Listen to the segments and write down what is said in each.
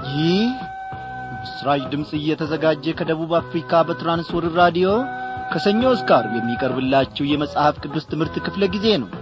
ይህ ምስራች ድምፅ እየተዘጋጀ ከደቡብ አፍሪካ በትራንስወርር ራዲዮ ከሰኞ እስከ ዓርብ የሚቀርብላችሁ የመጽሐፍ ቅዱስ ትምህርት ክፍለ ጊዜ ነው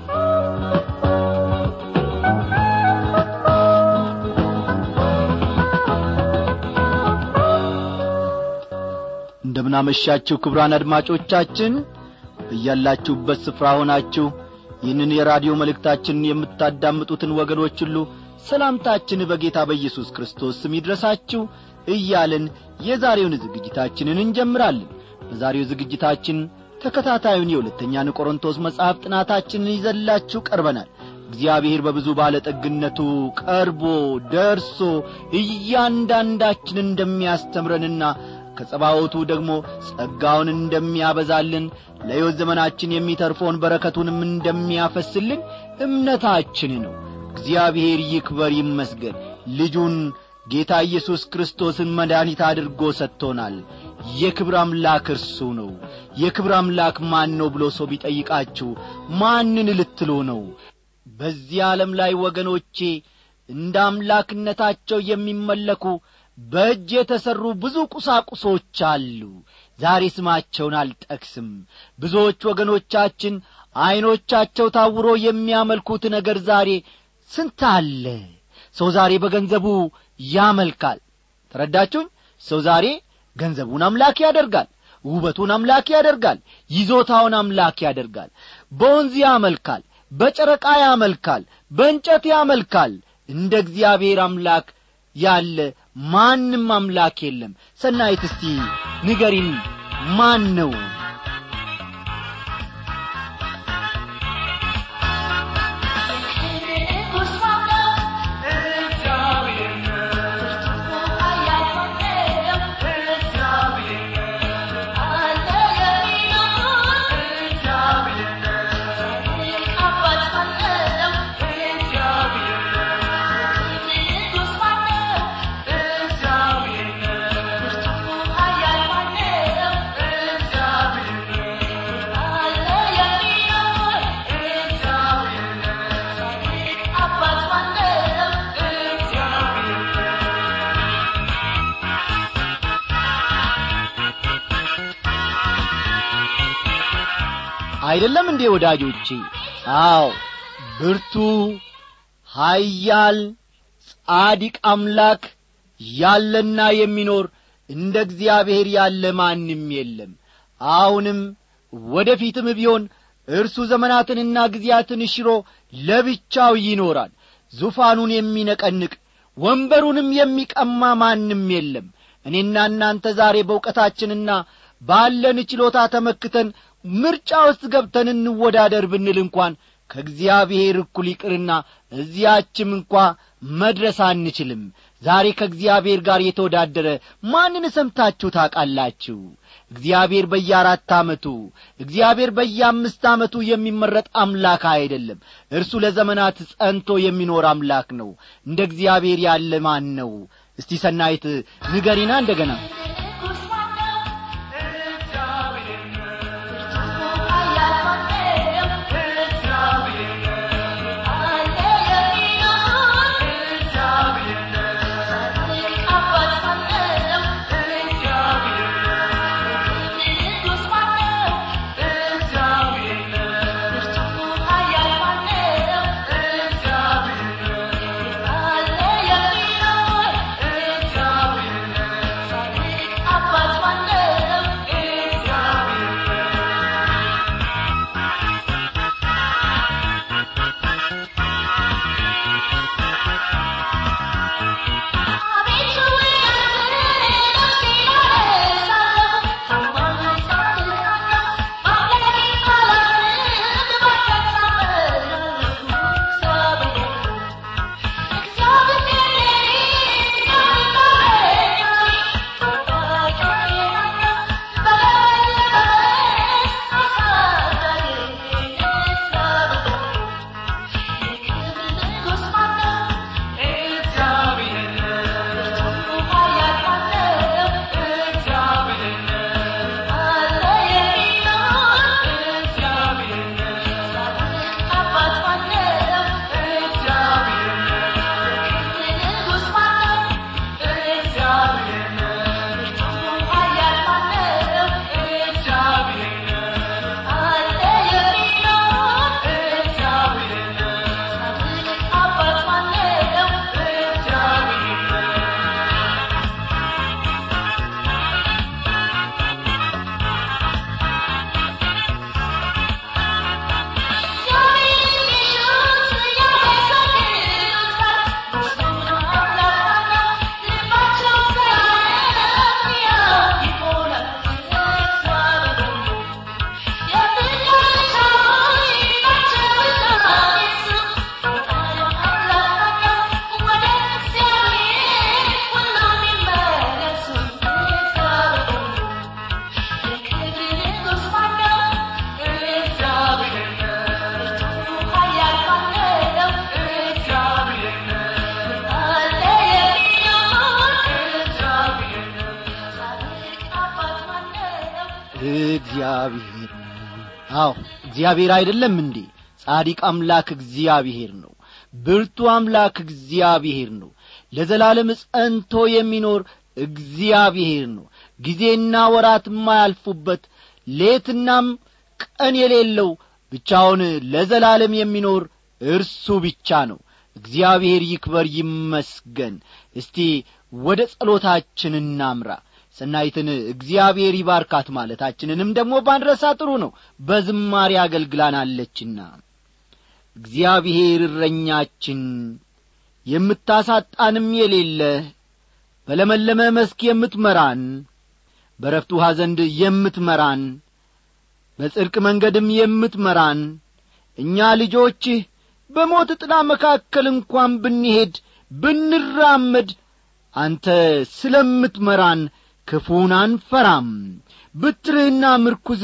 እንደምናመሻችሁ ክብራን አድማጮቻችን በያላችሁበት ስፍራ ሆናችሁ ይህንን የራዲዮ መልእክታችንን የምታዳምጡትን ወገኖች ሁሉ ሰላምታችን በጌታ በኢየሱስ ክርስቶስ ስም ይድረሳችሁ እያልን የዛሬውን ዝግጅታችንን እንጀምራለን በዛሬው ዝግጅታችን ተከታታዩን የሁለተኛን ቆሮንቶስ መጽሐፍ ጥናታችንን ይዘላችሁ ቀርበናል እግዚአብሔር በብዙ ባለጠግነቱ ቀርቦ ደርሶ እያንዳንዳችን እንደሚያስተምረንና ከጸባወቱ ደግሞ ጸጋውን እንደሚያበዛልን ለሕይወት ዘመናችን የሚተርፈውን በረከቱንም እንደሚያፈስልን እምነታችን ነው እግዚአብሔር ይክበር ይመስገን ልጁን ጌታ ኢየሱስ ክርስቶስን መድኃኒት አድርጎ ሰጥቶናል የክብር አምላክ እርሱ ነው የክብር አምላክ ማን ነው ብሎ ሰው ቢጠይቃችሁ ማንን ልትሉ ነው በዚህ ዓለም ላይ ወገኖቼ እንደ አምላክነታቸው የሚመለኩ በእጅ የተሠሩ ብዙ ቁሳቁሶች አሉ ዛሬ ስማቸውን አልጠቅስም ብዙዎች ወገኖቻችን ዐይኖቻቸው ታውሮ የሚያመልኩት ነገር ዛሬ ስንት አለ ሰው ዛሬ በገንዘቡ ያመልካል ተረዳችሁኝ ሰው ዛሬ ገንዘቡን አምላክ ያደርጋል ውበቱን አምላክ ያደርጋል ይዞታውን አምላክ ያደርጋል በወንዝ ያመልካል በጨረቃ ያመልካል በእንጨት ያመልካል እንደ እግዚአብሔር አምላክ ያለ ማንም አምላክ የለም ሰናይት እስቲ ንገሪን ማን ነው አይደለም እንዴ ወዳጆቼ አዎ ብርቱ ኀያል ጻዲቅ አምላክ ያለና የሚኖር እንደ እግዚአብሔር ያለ ማንም የለም አሁንም ወደ ፊትም ቢሆን እርሱ ዘመናትንና ጊዜያትን ሽሮ ለብቻው ይኖራል ዙፋኑን የሚነቀንቅ ወንበሩንም የሚቀማ ማንም የለም እኔና እናንተ ዛሬ በእውቀታችንና ባለን ችሎታ ተመክተን ምርጫ ውስጥ ገብተን እንወዳደር ብንል እንኳን ከእግዚአብሔር እኩል ይቅርና እዚያችም እንኳ መድረስ አንችልም ዛሬ ከእግዚአብሔር ጋር የተወዳደረ ማንን ሰምታችሁ ታውቃላችሁ እግዚአብሔር በየአራት ዓመቱ እግዚአብሔር በየአምስት ዓመቱ የሚመረጥ አምላክ አይደለም እርሱ ለዘመናት ጸንቶ የሚኖር አምላክ ነው እንደ እግዚአብሔር ያለ ማን ነው እስቲ ሰናይት ንገሪና እንደገና እግዚአብሔር ነው አዎ እግዚአብሔር አይደለም እንዴ ጻዲቅ አምላክ እግዚአብሔር ነው ብርቱ አምላክ እግዚአብሔር ነው ለዘላለም ጸንቶ የሚኖር እግዚአብሔር ነው ጊዜና ወራት የማያልፉበት ሌትናም ቀን የሌለው ብቻውን ለዘላለም የሚኖር እርሱ ብቻ ነው እግዚአብሔር ይክበር ይመስገን እስቲ ወደ ጸሎታችን እናምራ ሰናይትን እግዚአብሔር ይባርካት ማለታችንንም ደግሞ ባንረሳ ጥሩ ነው በዝማሬ አገልግላናለችና እግዚአብሔር እረኛችን የምታሳጣንም የሌለ በለመለመ መስክ የምትመራን በረፍት ውሃ ዘንድ የምትመራን በጽድቅ መንገድም የምትመራን እኛ ልጆችህ በሞት ጥላ መካከል እንኳን ብንሄድ ብንራመድ አንተ ስለምትመራን ክፉን አንፈራም ብትርህና ምርኩዝ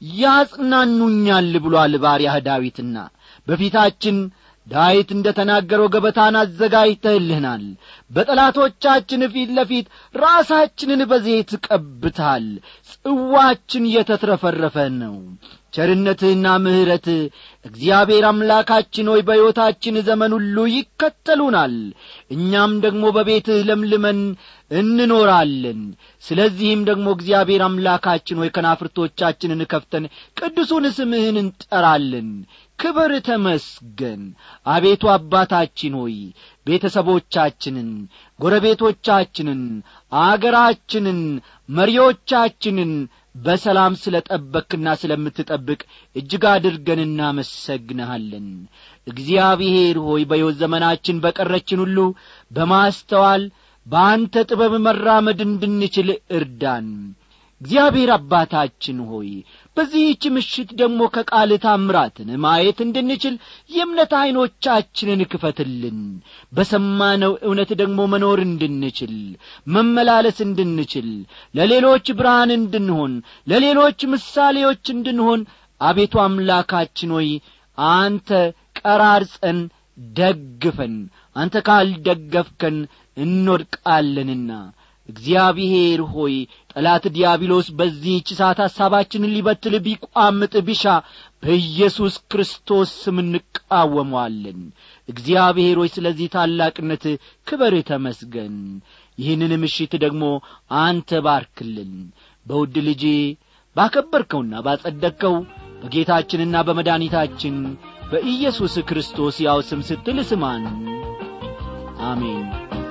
ያጽናኑኛል ብሎአል ባሪያህ ዳዊትና በፊታችን ዳዊት እንደ ተናገረው ገበታን አዘጋጅተህልህናል በጠላቶቻችን ፊት ለፊት ራሳችንን በዘይት ቀብተሃል ጽዋችን የተትረፈረፈ ነው ቸርነትህና ምሕረትህ እግዚአብሔር አምላካችን ሆይ በሕይወታችን ዘመን ሁሉ ይከተሉናል እኛም ደግሞ በቤትህ ለምልመን እንኖራለን ስለዚህም ደግሞ እግዚአብሔር አምላካችን ሆይ ከናፍርቶቻችንን ከፍተን ቅዱሱን ስምህን እንጠራለን ክብር ተመስገን አቤቱ አባታችን ሆይ ቤተሰቦቻችንን ጎረቤቶቻችንን አገራችንን መሪዎቻችንን በሰላም ስለ ጠበክና ስለምትጠብቅ እጅግ አድርገን እናመሰግንሃለን እግዚአብሔር ሆይ በሕይወት ዘመናችን በቀረችን ሁሉ በማስተዋል በአንተ ጥበብ መራመድ እንድንችል እርዳን እግዚአብሔር አባታችን ሆይ በዚህች ምሽት ደግሞ ከቃል ታምራትን ማየት እንድንችል የእምነት ዐይኖቻችንን ክፈትልን በሰማነው እውነት ደግሞ መኖር እንድንችል መመላለስ እንድንችል ለሌሎች ብርሃን እንድንሆን ለሌሎች ምሳሌዎች እንድንሆን አቤቱ አምላካችን ሆይ አንተ ቀራርጸን ደግፈን አንተ ካልደገፍከን እንወድቃለንና እግዚአብሔር ሆይ ጠላት ዲያብሎስ በዚህች ሰዓት ሐሳባችንን ሊበትል ቢቋምጥ ቢሻ በኢየሱስ ክርስቶስ ስም እንቃወመዋለን እግዚአብሔር ሆይ ስለዚህ ታላቅነት ክበር ተመስገን ይህንን ምሽት ደግሞ አንተ ባርክልን በውድ ልጄ ባከበርከውና ባጸደቅከው በጌታችንና በመድኃኒታችን በኢየሱስ ክርስቶስ ያው ስም ስትል ስማን አሜን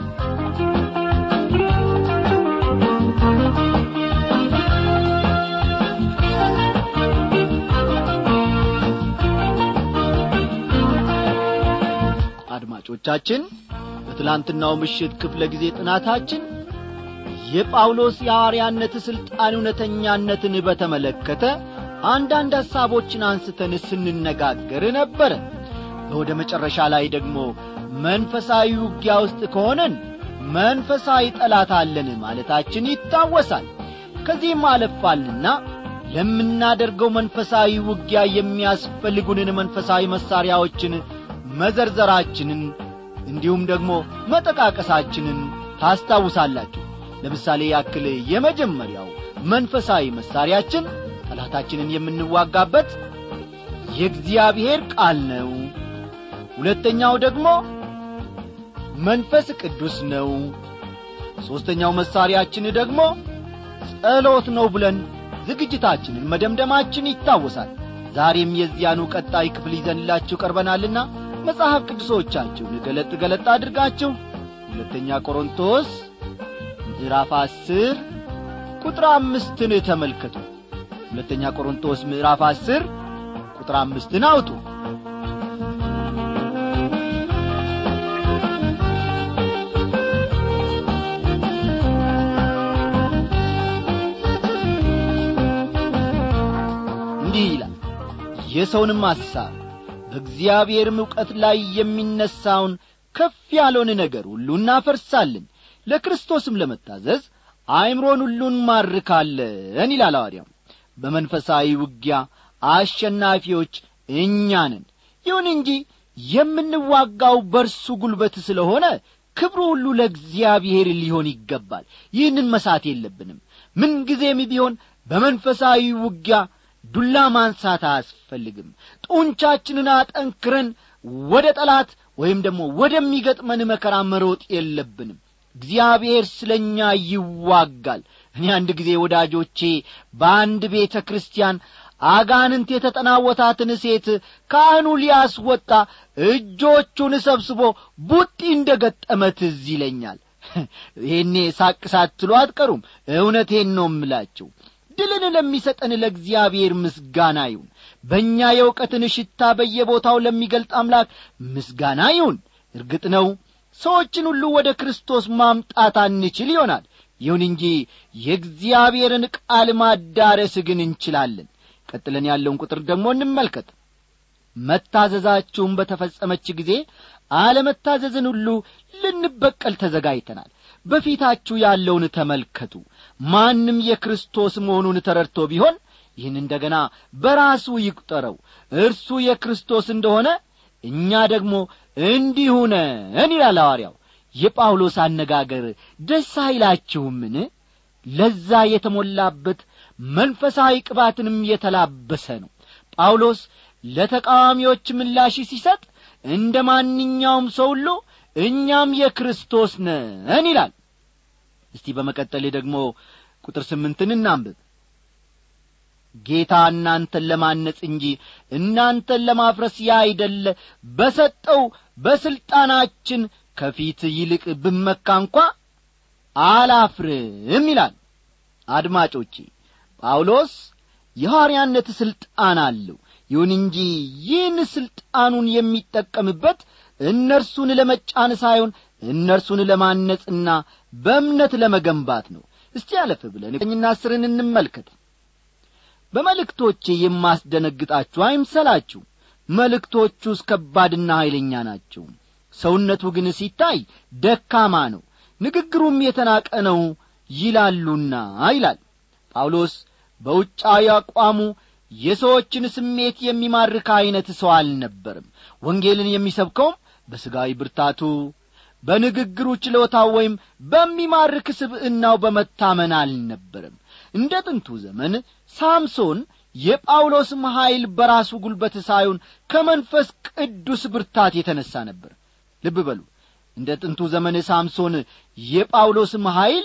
አድማጮቻችን በትላንትናው ምሽት ክፍለ ጊዜ ጥናታችን የጳውሎስ የሐዋርያነት ሥልጣን እውነተኛነትን በተመለከተ አንዳንድ ሐሳቦችን አንስተን ስንነጋገር ነበረ በወደ መጨረሻ ላይ ደግሞ መንፈሳዊ ውጊያ ውስጥ ከሆነን መንፈሳዊ ጠላት አለን ማለታችን ይታወሳል ከዚህም አለፋልና ለምናደርገው መንፈሳዊ ውጊያ የሚያስፈልጉንን መንፈሳዊ መሣሪያዎችን መዘርዘራችንን እንዲሁም ደግሞ መጠቃቀሳችንን ታስታውሳላችሁ ለምሳሌ ያክል የመጀመሪያው መንፈሳዊ መሣሪያችን ጠላታችንን የምንዋጋበት የእግዚአብሔር ቃል ነው ሁለተኛው ደግሞ መንፈስ ቅዱስ ነው ሦስተኛው መሣሪያችን ደግሞ ጸሎት ነው ብለን ዝግጅታችንን መደምደማችን ይታወሳል ዛሬም የዚያኑ ቀጣይ ክፍል ይዘንላችሁ ቀርበናልና መጽሐፍ ቅዱሶቻችሁን ገለጥ ገለጥ አድርጋችሁ ሁለተኛ ቆሮንቶስ ምዕራፍ አስር ቁጥር አምስትን ተመልከቱ ሁለተኛ ቆሮንቶስ ምዕራፍ አስር ቁጥር አምስትን አውጡ እንዲህ ይላል የሰውንም ሐሳብ በእግዚአብሔርም ዕውቀት ላይ የሚነሣውን ከፍ ያለውን ነገር ሁሉ እናፈርሳለን ለክርስቶስም ለመታዘዝ አእምሮን ሁሉ እንማርካለን ይላል ሐዋርያው በመንፈሳዊ ውጊያ አሸናፊዎች እኛ ነን ይሁን እንጂ የምንዋጋው በርሱ ጉልበት ስለሆነ ክብሩ ሁሉ ለእግዚአብሔር ሊሆን ይገባል ይህንን መሳት የለብንም ምንጊዜም ቢሆን በመንፈሳዊ ውጊያ ዱላ ማንሳት አያስፈልግም ጡንቻችንን አጠንክረን ወደ ጠላት ወይም ደግሞ ወደሚገጥመን መከራ መሮጥ የለብንም እግዚአብሔር ስለ እኛ ይዋጋል እኔ አንድ ጊዜ ወዳጆቼ በአንድ ቤተ ክርስቲያን አጋንንት የተጠናወታትን ሴት ካህኑ ሊያስወጣ እጆቹን ሰብስቦ ቡጢ እንደ ገጠመ ትዝ ይለኛል ይሄኔ ሳቅ ሳትሉ አትቀሩም እውነቴን ነው እምላችሁ ድልን ለሚሰጠን ለእግዚአብሔር ምስጋና ይሁን በእኛ የእውቀትን ሽታ በየቦታው ለሚገልጥ አምላክ ምስጋና ይሁን እርግጥ ነው ሰዎችን ሁሉ ወደ ክርስቶስ ማምጣት አንችል ይሆናል ይሁን እንጂ የእግዚአብሔርን ቃል ማዳረስ ግን እንችላለን ቀጥለን ያለውን ቁጥር ደግሞ እንመልከት መታዘዛችሁም በተፈጸመች ጊዜ አለመታዘዝን ሁሉ ልንበቀል ተዘጋጅተናል በፊታችሁ ያለውን ተመልከቱ ማንም የክርስቶስ መሆኑን ተረድቶ ቢሆን ይህን እንደገና በራሱ ይቁጠረው እርሱ የክርስቶስ እንደሆነ እኛ ደግሞ እንዲሁ ነን ይላል ሐዋርያው የጳውሎስ አነጋገር ደስ አይላችሁምን ለዛ የተሞላበት መንፈሳዊ ቅባትንም የተላበሰ ነው ጳውሎስ ለተቃዋሚዎች ምላሽ ሲሰጥ እንደ ማንኛውም ሰው ሁሉ እኛም የክርስቶስ ነን ይላል እስቲ በመቀጠል ደግሞ ቁጥር ስምንትን እናንብብ ጌታ እናንተን ለማነጽ እንጂ እናንተን ለማፍረስ ያይደለ በሰጠው በሥልጣናችን ከፊት ይልቅ ብመካ እንኳ አላፍርም ይላል አድማጮቼ ጳውሎስ የሐዋርያነት ሥልጣን አለው ይሁን እንጂ ይህን ሥልጣኑን የሚጠቀምበት እነርሱን ለመጫን ሳይሆን እነርሱን ለማነጽና በእምነት ለመገንባት ነው እስቲ አለፍ ብለን ቀኝና አስርን እንመልከት በመልእክቶቼ የማስደነግጣችሁ አይምሰላችሁ መልእክቶቹስ ከባድና ኃይለኛ ናቸው ሰውነቱ ግን ሲታይ ደካማ ነው ንግግሩም የተናቀ ነው ይላሉና ይላል ጳውሎስ በውጫዊ አቋሙ የሰዎችን ስሜት የሚማርክ ዐይነት ሰው አልነበርም ወንጌልን የሚሰብከውም በሥጋዊ ብርታቱ በንግግሩ ችሎታው ወይም በሚማርክ ስብዕናው በመታመን አልነበርም እንደ ጥንቱ ዘመን ሳምሶን የጳውሎስም ኀይል በራሱ ጉልበት ሳይሆን ከመንፈስ ቅዱስ ብርታት የተነሣ ነበር ልብ በሉ እንደ ጥንቱ ዘመን ሳምሶን የጳውሎስም ኀይል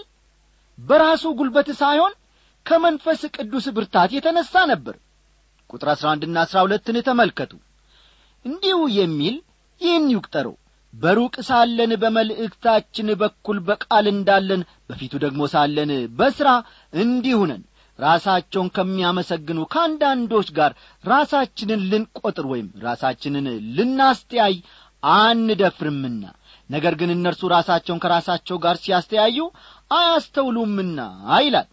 በራሱ ጉልበት ሳይሆን ከመንፈስ ቅዱስ ብርታት የተነሣ ነበር ቁጥር አሥራ አንድና አሥራ ሁለትን ተመልከቱ እንዲሁ የሚል ይህን ይቁጠረው በሩቅ ሳለን በመልእክታችን በኩል በቃል እንዳለን በፊቱ ደግሞ ሳለን በሥራ እንዲሁ ነን ራሳቸውን ከሚያመሰግኑ ከአንዳንዶች ጋር ራሳችንን ልንቈጥር ወይም ራሳችንን ልናስተያይ አንደፍርምና ነገር ግን እነርሱ ራሳቸውን ከራሳቸው ጋር ሲያስተያዩ አያስተውሉምና ይላል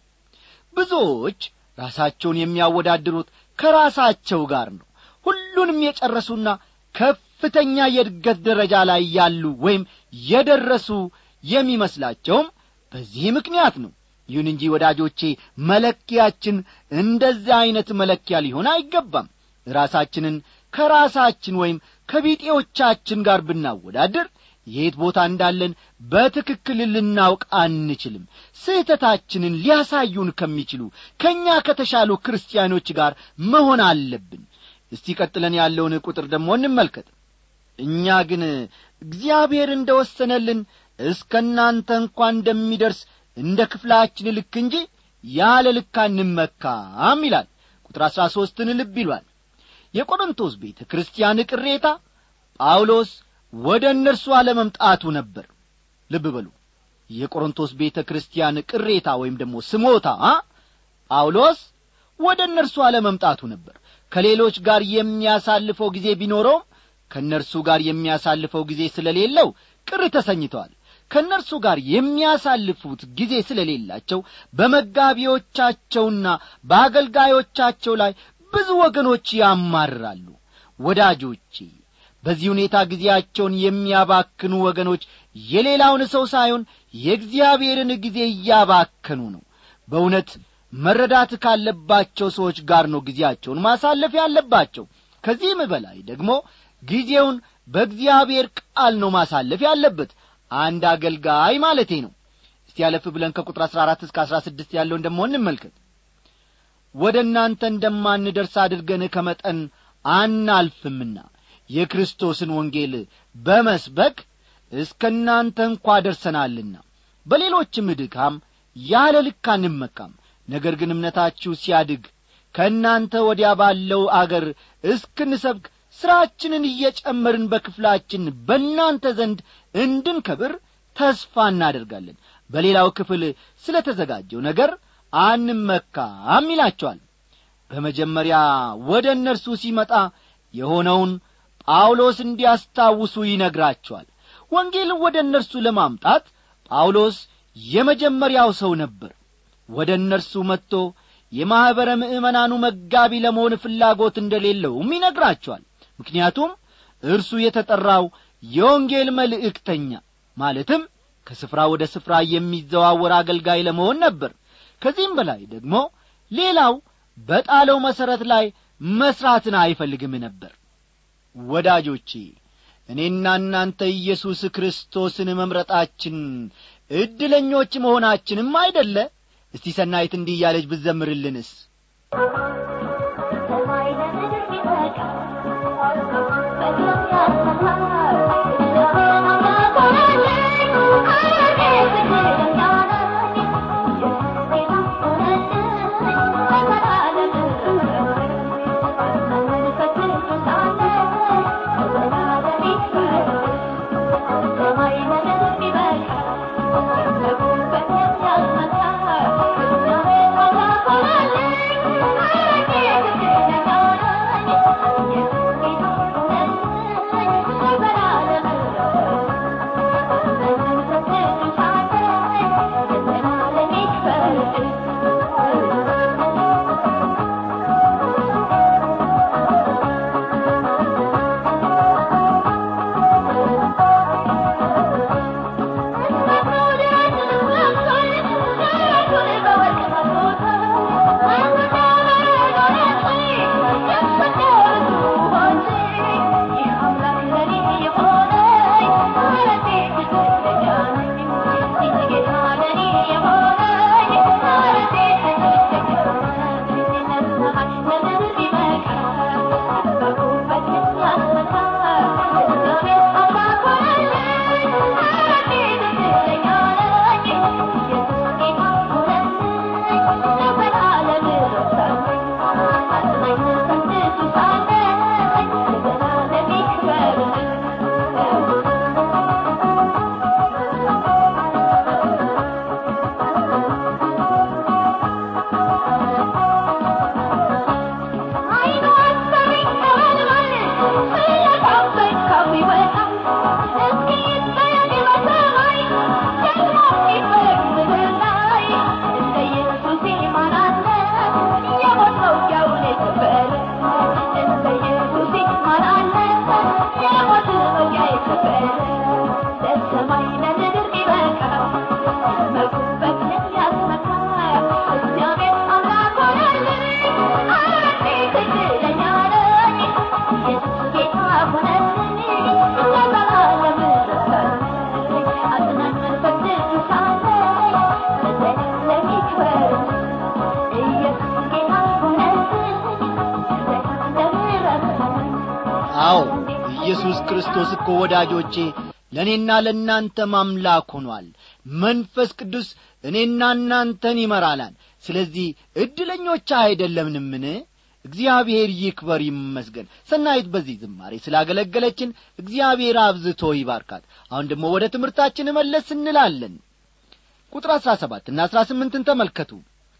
ብዙዎች ራሳቸውን የሚያወዳድሩት ከራሳቸው ጋር ነው ሁሉንም የጨረሱና ከፍተኛ የእድገት ደረጃ ላይ ያሉ ወይም የደረሱ የሚመስላቸውም በዚህ ምክንያት ነው ይሁን እንጂ ወዳጆቼ መለኪያችን እንደዚህ ዐይነት መለኪያ ሊሆን አይገባም ራሳችንን ከራሳችን ወይም ከቢጤዎቻችን ጋር ብናወዳድር የት ቦታ እንዳለን በትክክል ልናውቅ አንችልም ስህተታችንን ሊያሳዩን ከሚችሉ ከእኛ ከተሻሉ ክርስቲያኖች ጋር መሆን አለብን እስቲ ቀጥለን ያለውን ቁጥር ደግሞ እንመልከት እኛ ግን እግዚአብሔር እንደ ወሰነልን እስከ እናንተ እንኳ እንደሚደርስ እንደ ክፍላችን ልክ እንጂ ያለ ልክ አንመካም ይላል ቁጥር አሥራ ሦስትን ልብ ይሏል የቆሮንቶስ ቤተ ክርስቲያን ቅሬታ ጳውሎስ ወደ እነርሱ አለመምጣቱ ነበር ልብ በሉ የቆሮንቶስ ቤተ ክርስቲያን ቅሬታ ወይም ደግሞ ስሞታ ጳውሎስ ወደ እነርሱ አለመምጣቱ ነበር ከሌሎች ጋር የሚያሳልፈው ጊዜ ቢኖረውም ከእነርሱ ጋር የሚያሳልፈው ጊዜ ስለሌለው ቅር ተሰኝተዋል ከእነርሱ ጋር የሚያሳልፉት ጊዜ ስለሌላቸው በመጋቢዎቻቸውና በአገልጋዮቻቸው ላይ ብዙ ወገኖች ያማርራሉ ወዳጆቼ በዚህ ሁኔታ ጊዜያቸውን የሚያባክኑ ወገኖች የሌላውን ሰው ሳይሆን የእግዚአብሔርን ጊዜ እያባከኑ ነው በእውነት መረዳት ካለባቸው ሰዎች ጋር ነው ጊዜያቸውን ማሳለፍ ያለባቸው ከዚህም በላይ ደግሞ ጊዜውን በእግዚአብሔር ቃል ነው ማሳለፍ ያለበት አንድ አገልጋይ ማለቴ ነው እስቲ ያለፍ ብለን ከቁጥር አሥራ አራት እስከ አሥራ ስድስት ያለውን ደሞ እንመልከት ወደ እናንተ እንደማንደርስ አድርገን ከመጠን አናልፍምና የክርስቶስን ወንጌል በመስበክ እስከ እናንተ እንኳ ደርሰናልና በሌሎችም ድካም ያለ ልክ አንመካም ነገር ግን እምነታችሁ ሲያድግ ከእናንተ ወዲያ ባለው አገር እስክንሰብክ ሥራችንን እየጨመርን በክፍላችን በእናንተ ዘንድ እንድንከብር ተስፋ እናደርጋለን በሌላው ክፍል ስለ ተዘጋጀው ነገር አንመካም ይላቸዋል በመጀመሪያ ወደ እነርሱ ሲመጣ የሆነውን ጳውሎስ እንዲያስታውሱ ይነግራቸዋል ወንጌልን ወደ እነርሱ ለማምጣት ጳውሎስ የመጀመሪያው ሰው ነበር ወደ እነርሱ መጥቶ የማኅበረ ምእመናኑ መጋቢ ለመሆን ፍላጎት እንደሌለውም ይነግራቸዋል ምክንያቱም እርሱ የተጠራው የወንጌል መልእክተኛ ማለትም ከስፍራ ወደ ስፍራ የሚዘዋወር አገልጋይ ለመሆን ነበር ከዚህም በላይ ደግሞ ሌላው በጣለው መሠረት ላይ መሥራትን አይፈልግም ነበር ወዳጆቼ እኔና እናንተ ኢየሱስ ክርስቶስን መምረጣችን ዕድለኞች መሆናችንም አይደለ እስቲ ሰናይት እንዲህ እያለች ብዘምርልንስ ሰማይ ለምድር ቢበቃ በግፍ ያስተማር እግዚአብሔር አምላክ ሆነልኝ አያቴ ትግለኛ ነኝ የጌታ ሆነልኝ ለዘላለም መንፈስ ቅዱስ አለ ለዘላለም ይክበር ሰማይ ለምድር ቢበቃ በጉልበት የሚያስመታ እግዚአብሔር አምላክ ሆነልኝ አያቴ ትግለኛ ነኝ የጌታ ሆነልኝ ለዘላለም መንፈስ ቅዱስ አለ ለዘላለም ይክበር ሰማይ ለምድር ቢበቃ መጉበት ያስመካ እግዚአብሔር አምላክ ሆነልኝ አያቴ ትግለኛ ነኝ ኢየሱስ ጌታ ሆነልኝ ለዘላለም ረሳልኝ አጽናኝ መንፈስ ቅዱስ አለኝ ለዘላለም ይክበር ኢየሱስ ጌታ ሆነልኝ ለዘላለም ረሳልኝ አዎ ኢየሱስ ክርስቶስ እኮ ወዳጆቼ ለእኔና ለእናንተም አምላክ ሆኗል መንፈስ ቅዱስ እኔና እናንተን ይመራናል ስለዚህ ዕድለኞች አይደለምንምን እግዚአብሔር ይክበር ይመስገን ሰናይት በዚህ ዝማሬ ስላገለገለችን እግዚአብሔር አብዝቶ ይባርካት አሁን ደግሞ ወደ ትምህርታችን መለስ እንላለን ቁጥር አሥራ ሰባትና አሥራ ስምንትን ተመልከቱ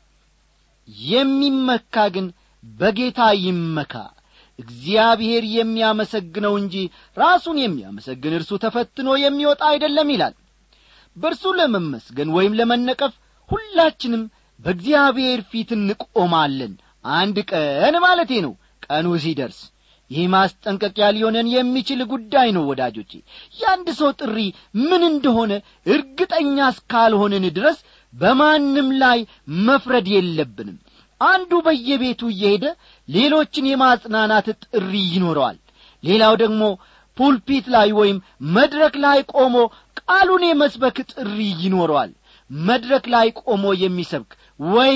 የሚመካ ግን በጌታ ይመካ እግዚአብሔር የሚያመሰግነው እንጂ ራሱን የሚያመሰግን እርሱ ተፈትኖ የሚወጣ አይደለም ይላል በእርሱ ለመመስገን ወይም ለመነቀፍ ሁላችንም በእግዚአብሔር ፊት እንቆማለን አንድ ቀን ማለቴ ነው ቀኑ ሲደርስ ይህ ማስጠንቀቂያ ሊሆነን የሚችል ጉዳይ ነው ወዳጆቼ የአንድ ሰው ጥሪ ምን እንደሆነ እርግጠኛ እስካልሆንን ድረስ በማንም ላይ መፍረድ የለብንም አንዱ በየቤቱ እየሄደ ሌሎችን የማጽናናት ጥሪ ይኖረዋል ሌላው ደግሞ ፑልፒት ላይ ወይም መድረክ ላይ ቆሞ ቃሉን የመስበክ ጥሪ ይኖረዋል መድረክ ላይ ቆሞ የሚሰብክ ወይም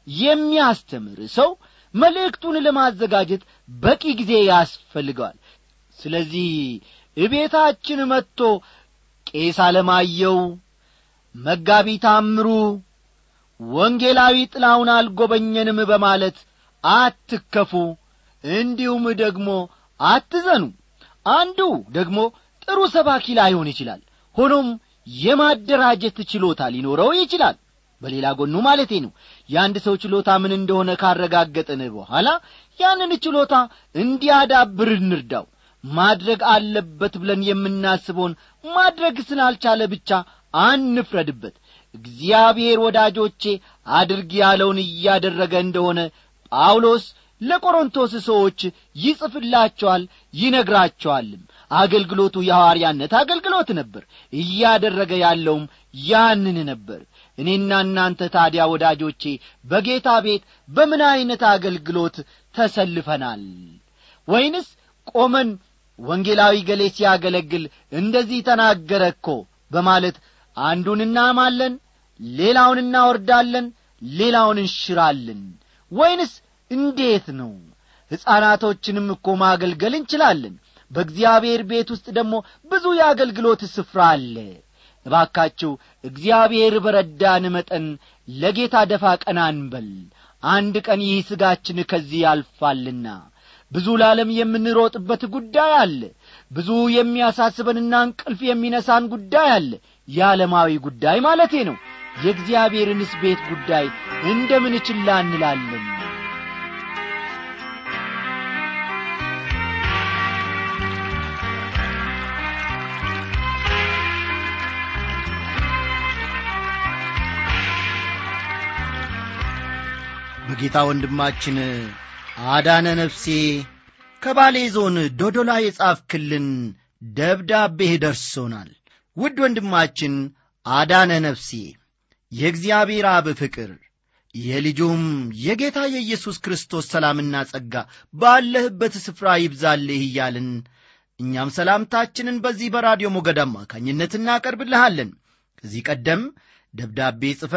የሚያስተምር ሰው መልእክቱን ለማዘጋጀት በቂ ጊዜ ያስፈልገዋል ስለዚህ እቤታችን መጥቶ ቄስ አለማየው መጋቢ ታምሩ ወንጌላዊ ጥላውን አልጐበኘንም በማለት አትከፉ እንዲሁም ደግሞ አትዘኑ አንዱ ደግሞ ጥሩ ሰባኪ ላይሆን ይችላል ሆኖም የማደራጀት ችሎታ ሊኖረው ይችላል በሌላ ጎኑ ማለቴ ነው የአንድ ሰው ችሎታ ምን እንደሆነ ካረጋገጥን በኋላ ያንን ችሎታ እንዲያዳብር እንርዳው ማድረግ አለበት ብለን የምናስበውን ማድረግ ስላልቻለ ብቻ አንፍረድበት እግዚአብሔር ወዳጆቼ አድርግ ያለውን እያደረገ እንደሆነ ጳውሎስ ለቆሮንቶስ ሰዎች ይጽፍላቸዋል ይነግራቸዋልም አገልግሎቱ የሐዋርያነት አገልግሎት ነበር እያደረገ ያለውም ያንን ነበር እኔና እናንተ ታዲያ ወዳጆቼ በጌታ ቤት በምን ዐይነት አገልግሎት ተሰልፈናል ወይንስ ቆመን ወንጌላዊ ገሌ ሲያገለግል እንደዚህ ተናገረ እኮ በማለት አንዱን እናማለን ሌላውን እናወርዳለን ሌላውን እንሽራለን ወይንስ እንዴት ነው ሕፃናቶችንም እኮ ማገልገል እንችላለን በእግዚአብሔር ቤት ውስጥ ደግሞ ብዙ የአገልግሎት ስፍራ አለ እባካችሁ እግዚአብሔር በረዳን መጠን ለጌታ ደፋ ቀና እንበል አንድ ቀን ይህ ሥጋችን ከዚህ ያልፋልና ብዙ ለዓለም የምንሮጥበት ጉዳይ አለ ብዙ የሚያሳስበንና እንቅልፍ የሚነሳን ጉዳይ አለ የዓለማዊ ጉዳይ ማለቴ ነው የእግዚአብሔርንስ ቤት ጉዳይ እንደምን ችላ እንላለን በጌታ ወንድማችን አዳነ ነፍሴ ከባሌ ዞን ዶዶላ የጻፍክልን ደብዳቤህ ደርሶናል ውድ ወንድማችን አዳነ ነፍሴ የእግዚአብሔር አብ ፍቅር የልጁም የጌታ የኢየሱስ ክርስቶስ ሰላምና ጸጋ ባለህበት ስፍራ ይብዛልህ እያልን እኛም ሰላምታችንን በዚህ በራዲዮ ሞገድ አማካኝነት እናቀርብልሃለን ከዚህ ቀደም ደብዳቤ ጽፈ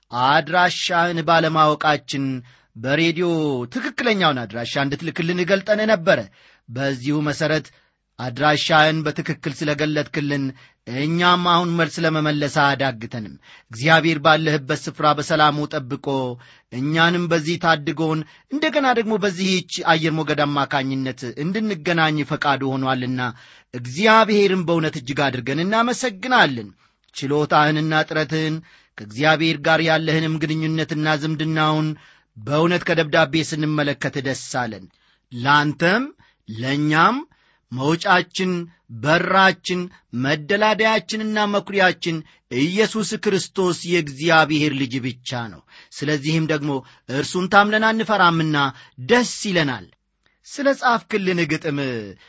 አድራሻህን ባለማወቃችን በሬዲዮ ትክክለኛውን አድራሻ እንድትልክልን ገልጠን ነበረ በዚሁ መሠረት አድራሻህን በትክክል ስለገለጥክልን እኛም አሁን መልስ ለመመለስ አያዳግተንም እግዚአብሔር ባለህበት ስፍራ በሰላሙ ጠብቆ እኛንም በዚህ ታድጎን እንደገና ደግሞ በዚህች አየር ሞገድ አማካኝነት እንድንገናኝ ፈቃዱ ሆኗልና እግዚአብሔርን በእውነት እጅግ አድርገን እናመሰግናለን ችሎታህንና ጥረትህን ከእግዚአብሔር ጋር ያለህንም ግንኙነትና ዝምድናውን በእውነት ከደብዳቤ ስንመለከት ደስ አለን ለአንተም ለእኛም መውጫችን በራችን መደላደያችንና መኩሪያችን ኢየሱስ ክርስቶስ የእግዚአብሔር ልጅ ብቻ ነው ስለዚህም ደግሞ እርሱን ታምነን አንፈራምና ደስ ይለናል ስለ ጻፍክልን ግጥም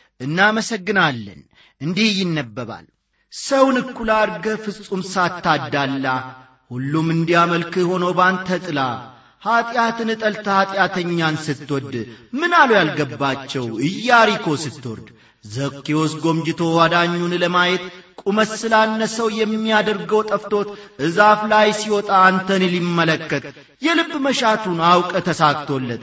እናመሰግናለን እንዲህ ይነበባል ሰውን እኩል አድርገ ፍጹም ሳታዳላ ሁሉም እንዲያመልክህ ሆኖ ባንተ ጥላ ኀጢአትን ጠልተ ኀጢአተኛን ስትወድ ምን አሉ ያልገባቸው ኢያሪኮ ስትወርድ ዘኬዎስ ጎምጅቶ አዳኙን ለማየት ቁመት ስላነሰው የሚያደርገው ጠፍቶት እዛፍ ላይ ሲወጣ አንተን ሊመለከት የልብ መሻቱን አውቀ ተሳክቶለት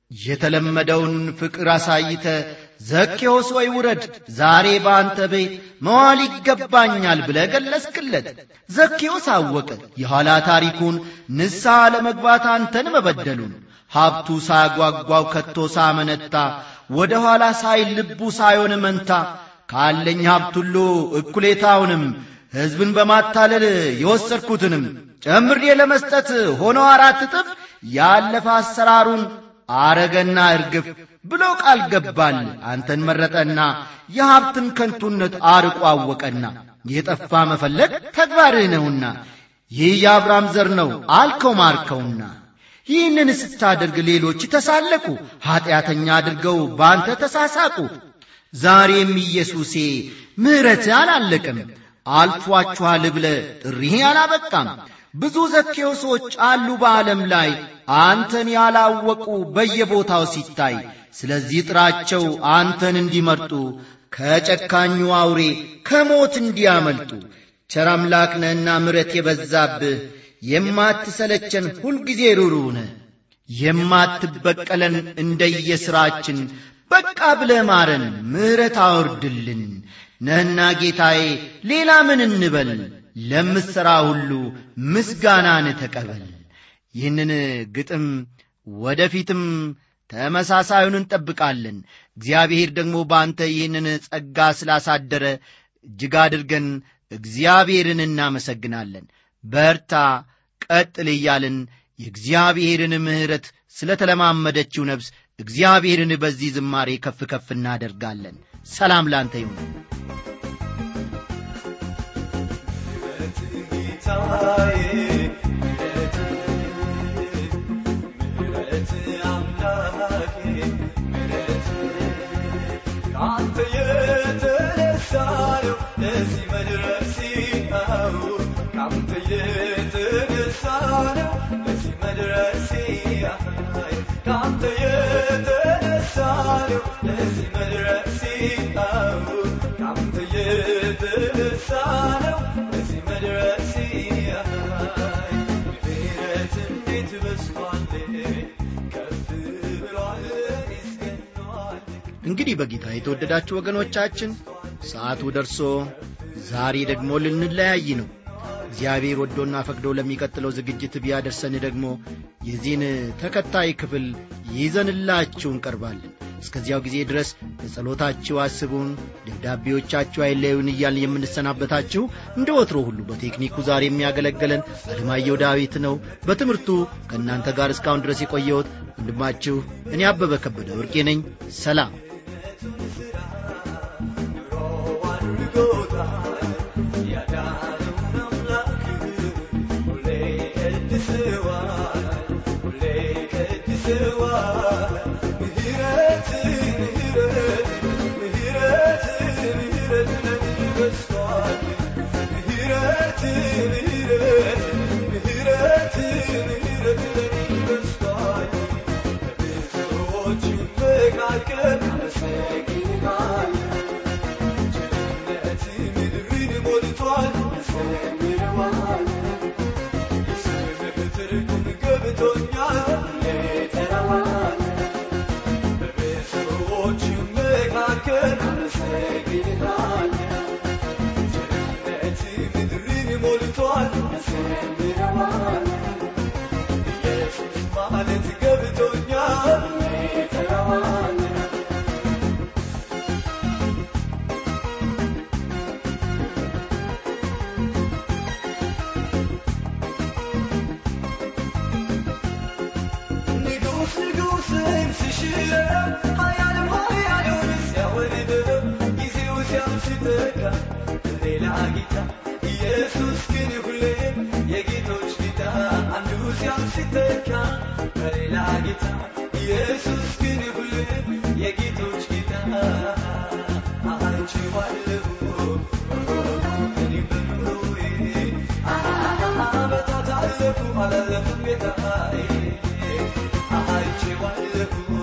የተለመደውን ፍቅር አሳይተ ዘኬዎስ ወይ ውረድ ዛሬ በአንተ ቤት መዋል ይገባኛል ብለ ገለስክለት ዘኬዎስ አወቀ የኋላ ታሪኩን ንስሐ ለመግባት አንተን መበደሉን ሀብቱ ሳያጓጓው ከቶ ሳመነታ ወደ ኋላ ሳይ ልቡ ሳይሆን መንታ ካለኝ ሀብት ሁሉ እኩሌታውንም ሕዝብን በማታለል የወሰድኩትንም ጨምሬ ለመስጠት ሆኖ አራት እጥፍ ያለፈ አሰራሩን አረገና እርግፍ ብሎ ቃል ገባል አንተን መረጠና የሀብትን ከንቱነት አርቆ አወቀና የጠፋ መፈለግ ተግባርህ ነውና ይህ የአብርሃም ዘር ነው አልከው ማርከውና ይህንን ስታደርግ ሌሎች ተሳለቁ ኀጢአተኛ አድርገው በአንተ ተሳሳቁ ዛሬም ኢየሱሴ ምሕረት አላለቅም አልፏችኋል ብለ ጥሪህ አላበቃም ብዙ ዘኬዎሶች አሉ በዓለም ላይ አንተን ያላወቁ በየቦታው ሲታይ ስለዚህ ጥራቸው አንተን እንዲመርጡ ከጨካኙ አውሬ ከሞት እንዲያመልጡ ቸር አምላክ ነህና ምረት የበዛብህ የማትሰለቸን ሁልጊዜ ሩሩነ የማትበቀለን እንደየሥራችን በቃ ብለ ማረን፣ ምሕረት አውርድልን። ነህና ጌታዬ ሌላ ምን እንበል? ለምትሠራ ሁሉ ምስጋናን ተቀበል። ይህንን ግጥም ወደፊትም ተመሳሳዩን እንጠብቃለን። እግዚአብሔር ደግሞ በአንተ ይህንን ጸጋ ስላሳደረ እጅግ አድርገን እግዚአብሔርን እናመሰግናለን። በርታ፣ ቀጥል እያልን የእግዚአብሔርን ምሕረት ስለ ተለማመደችው ነፍስ እግዚአብሔርን በዚህ ዝማሬ ከፍ ከፍ እናደርጋለን። ሰላም ላንተ ይሁን። ከአንተ የተነሳ ነው ለዚህ መድረሴ ነው። ከአንተ የተነሳ ነው ለዚህ መድረሴ ከአንተ የተነሳ ነው ለዚህ መድረሴ ነው። ከአንተ የተነሳ ነው ለዚህ መድረሴ ምሕረት እንዴት በዝቷል ከፍ ብሏል ይስገኗል እንግዲህ በጌታ የተወደዳችሁ ወገኖቻችን ሰዓቱ ደርሶ ዛሬ ደግሞ ልንለያይ ነው። እግዚአብሔር ወዶና ፈቅዶ ለሚቀጥለው ዝግጅት ቢያደርሰን ደግሞ የዚህን ተከታይ ክፍል ይዘንላችሁ እንቀርባለን። እስከዚያው ጊዜ ድረስ በጸሎታችሁ አስቡን፣ ደብዳቤዎቻችሁ አይለዩን እያልን የምንሰናበታችሁ እንደ ወትሮ ሁሉ በቴክኒኩ ዛሬ የሚያገለግለን አለማየሁ ዳዊት ነው። በትምህርቱ ከእናንተ ጋር እስካሁን ድረስ የቆየሁት ወንድማችሁ እኔ አበበ ከበደ ወርቄ ነኝ። ሰላም። ማለት ገብቶኛል ንጉስ ንጉስን ሲሽረው ኃያልም ኃያሉን ሲያወርደው ጊዜው ሲያልፍ ሲተካ ሌላ ጌታ ኢየሱስ ግን ሁሌም የጌቶች ጌታ አንዱ ሲያልፍ ሲተካ በሌላ ጌታ ኢየሱስ ግን ሁሌም የጌቶች ጌታ አይቼዋለሁ እኔም በኑሮዬ ዓመታት አለፉ አላለፉም ጌታዬ አይቼዋለሁ